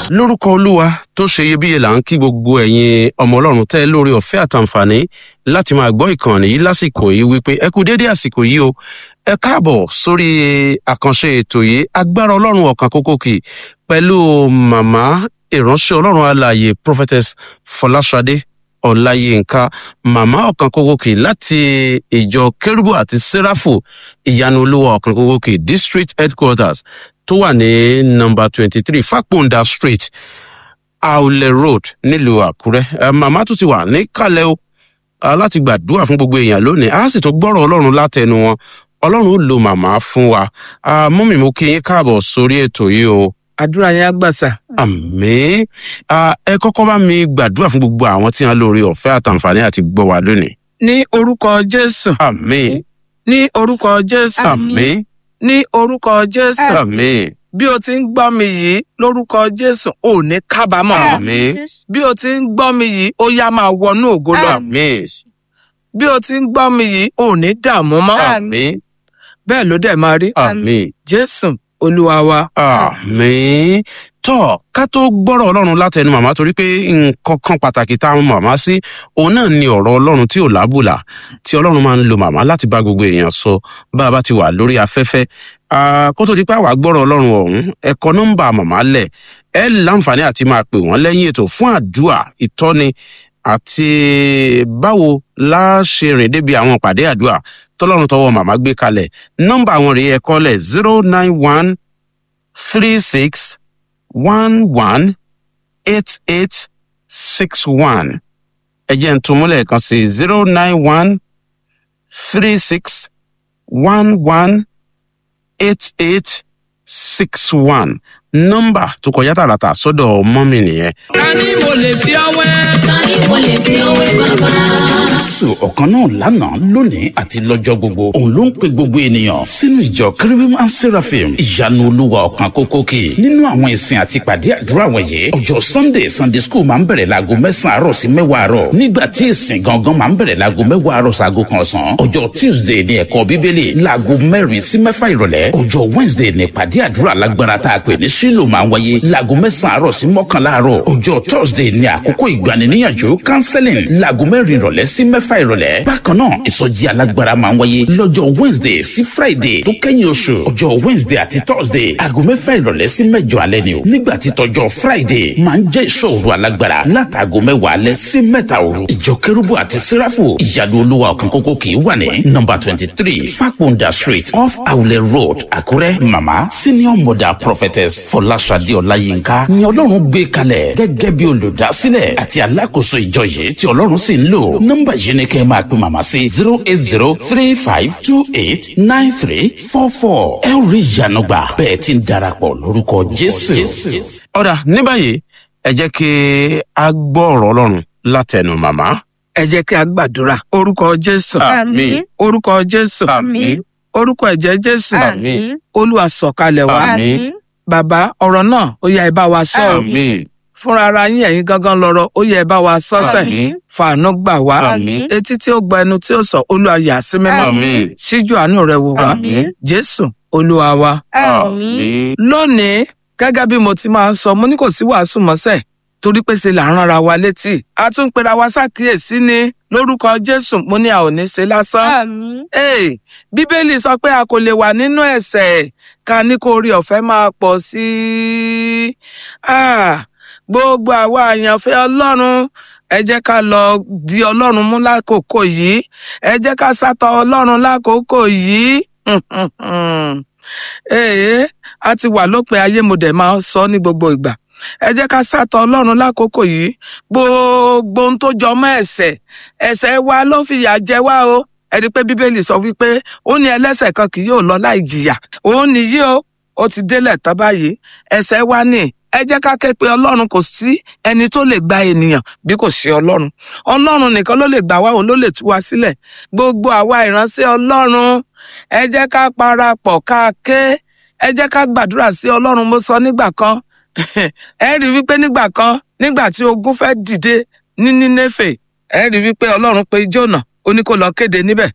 lórúkọ olúwa tó ṣe iyebíye là ń kí gbogbo ẹ̀yin ọmọ ọlọ́run tẹ́ lórí ọ̀fẹ́ àtàǹfààní láti máa gbọ́ ìkànnì yìí lásìkò yìí wípé ẹ kú déédé àsìkò yìí o ẹ káàbọ̀ sórí àkànṣe ètò yìí agbára ọlọ́run ọ̀kan kókó kì pẹ̀lú màmá ìránṣẹ́ ọlọ́run alààyè prophetess fọláṣadé ọláyínká màmá ọ̀kan kókó kì láti ìjọ kérúbù àti sẹ́ráfù ìyanu olúwa ọ̀kan kókó kì district headquarters tó wà ní nọmba twenty three fàpọ̀ǹda street aulẹ road nílùú àkúrẹ́ Eh, màmá tó ti wà níkàlẹ̀ o ah, láti gbàdúrà fún gbogbo èèyàn lónìí a sì tún gbọ́rọ̀ ọlọ́run látẹnu wọn ọlọ́run ó lo màmá fún wa Ah, mọ́mì mo kí yín káàbọ̀ sórí ètò yìí o àdúrà yẹn á gbàsà. àmì ẹ kọ́kọ́ bá mi gbàdúrà fún gbogbo àwọn tí wọ́n lórí ọ̀fẹ́ àtàǹfààní àti gbọ́ wa lónìí ní orúkọ jésù àmì ní orúkọ jésù àmì ní orúkọ jésù àmì bí o ti ń gbọ́ mi yìí lórúkọ jésù ò ní kábàámọ̀ àmì bí o ti ń gbọ́ mi yìí ó yá máa wọnú ògo lọ àmì bí o ti ń gbọ́ mi yìí ò ní dààmú mọ́ àmì bẹ́ẹ̀ ló dẹ̀ máa rí àmì. jésù olúwa wa. àmì tọ ká tó gbọ́rọ̀ ọlọ́run látẹnu màmá torí pé nǹkan kan pàtàkì tá a mọ màmá sí òun náà ni ọ̀rọ̀ ọlọ́run tí ò lábùlà tí ọlọ́run máa ń lo màmá láti bá gbogbo èèyàn sọ bá a bá ti wà lórí afẹ́fẹ́ Ah, kó tó di pé àwa gbọ́rọ̀ ọlọ́run ọ̀hún ẹ̀kọ́ nọ́mbà màmá lẹ̀ ẹ láǹfààní àti máa pè wọ́n lẹ́yìn ètò fún àdúà ìtọ́ni àti báwo la ṣe rìn débi àwọn ìpàdé àdúà tọ́lọ́run tọwọ́ màmá gbé kalẹ̀ nọ́mbà àwọn rèé ẹ̀kọ́ lẹ̀ zero nine one three six one one eight eight six one ẹ jẹ́ n tún múlẹ̀ kan sí zero nine one three six one one eight eight six one nọ́mbà tó kọjá tààràtà sọ́dọ̀ mọ́mì nìyẹn. ká ní mo lè fi ọwẹ́. Tani mo lè fi ọwé bàbá? jésù ọ̀kan náà lánàá lónìí àti lọ́jọ́ gbogbo òun ló ń pe gbogbo ènìyàn sínú ìjọ kérubim and seraphim ìyanu olúwa ọ̀kan kókó kì nínú àwọn ìsìn àti ìpàdé àdúrà wọ̀nyí ọjọ́ sunday sunday school máa ń bẹ̀rẹ̀ láago mẹ́sàn-án àárọ̀ sí mẹ́wàá àárọ̀ nígbà tí ìsìn gangan máa ń bẹ̀rẹ̀ láago mẹ́wàá àárọ̀ sáago kan ọ̀sán ọjọ́ tuesday ní ẹ̀kọ́ bíbélì láago mẹ́rin sí mẹ́fà ìrọ̀lẹ́ ọjọ́ wednesday ní ìpàdé àdúrà lágbára tá a pè ní sílò máa ń wáyé láago mẹ́sàn-án àárọ̀ sí mọ́kànlá àárọ̀ ọjọ́ thursday ní àkókò ìgbaniníyànjú counseling láago mẹ́rin ìrọ̀lẹ́ sí mẹ́fà ìrọ̀lẹ́ bákan náà ìsọjí alágbára máa ń wáyé lọ́jọ́ wednesday sí friday tó kẹ́yìn oṣù ọjọ́ wednesday àti thursday aago mẹ́fà ìrọ̀lẹ́ sí mẹ́jọ alẹ́ ni o nígbà tí tọjọ́ friday máa ń jẹ́ ìṣòro alágbára látàgò mẹ́wàá alẹ́ sí mẹ́ta òru ìjọ kérúbù àti sẹ́ráfù ìyanu olúwa ọ̀kan kókó kì í wà ní nọmba twenty three fakunda street off awulẹ̀ road àkúrẹ́ mama senior mother prophetess fọláṣadé ọláyínká ni ọlọ́run gbé kalẹ̀ gẹ́gẹ́ bí olùdásílẹ̀ àti alákòóso ìjọ yìí tí ọlọ́run sì ń lò nọ́mbà yìí ni kẹ́ ẹ máa pe màmá sí zero eight zero three five two eight nine three four four ẹ ó rí ìyanu gbà bẹ́ẹ̀ ti ń darapọ̀ lórúkọ jésù. ọ̀dà ní báyìí ẹ jẹ́ kí a gbọ́ ọ̀rọ̀ ọlọ́run látẹnu màmá. ẹ jẹ́ kí a gbàdúrà orúkọ jésù àmín orúkọ jésù àmín orúkọ ẹ̀jẹ̀ jésù àmín olúwa sọ̀kalẹ̀ wá àmín bàbá ọ̀rọ̀ náà ó yá ẹ bá wa sọ ọ́ àmín fúnra ara yín ẹ̀yin gangan lọ́rọ̀ ó yẹ ẹ bá wa sọ́sẹ̀ àmín fàánú gbà wá àmín etí tí ó gba ẹnu tí ó sọ olúwa yà sí mímọ́ àmín síjú àánú rẹ wò wá àmín jésù olúwa wa. àmín lónìí gẹ́gẹ́ bí mo ti máa ń sọ mo ní kò sí wàásù mọ́sẹ̀ torí pé ṣe là ń ránra wa létí a tún ń pera wa ṣàkíyèsí ni lórúkọ jésù mo ní a ò ní ṣe lásán. Ee, bíbélì sọ pé a kò lè wà nínú ẹ̀ṣẹ̀ ká ní kó orí ọ̀fẹ́ máa pọ̀ sí i. Ah, gbogbo àwa àyànfẹ́ ọlọ́run ẹ jẹ́ ká lọ di ọlọ́run mú lákòókò yìí ẹ jẹ́ ká sátọ ọlọ́run lákòókò yìí. Ee, a ti wà lópin ayé mo dẹ̀ máa ń sọ ní gbogbo ìgbà ẹ jẹ́ ká sátọ ọlọ́run lákòókò yìí gbogbo ohun tó jọ mọ́ ẹ̀ṣẹ̀ ẹ̀ṣẹ̀ wa ló fìyà jẹ wá o ẹ rí i pé bíbélì sọ wípé ó ní ẹlẹ́ṣẹ̀ kan kì yóò lọ láì jìyà òun nìyí o ó ti délẹ̀ tán báyìí ẹ̀ṣẹ̀ wa ní ẹ jẹ́ ká ké pe ọlọ́run kò sí ẹni tó lè gba ènìyàn bí kò ṣe ọlọ́run ọlọ́run nìkan ló lè gbà wá òun ló lè tú wa sílẹ̀ gbogbo àwa ìránṣẹ́ ọlọ́run ẹ jẹ́ ká parapọ̀ ká ké ẹ jẹ́ ká gbàdúrà sí ọlọ́run mo sọ nígbà kan ẹ rí i wípé nígbà kan nígbà tí ogun fẹ́ dìde ní nínéfè ẹ rí i wípé ọlọ́run pe jónà ó ní kó lọ kéde níbẹ̀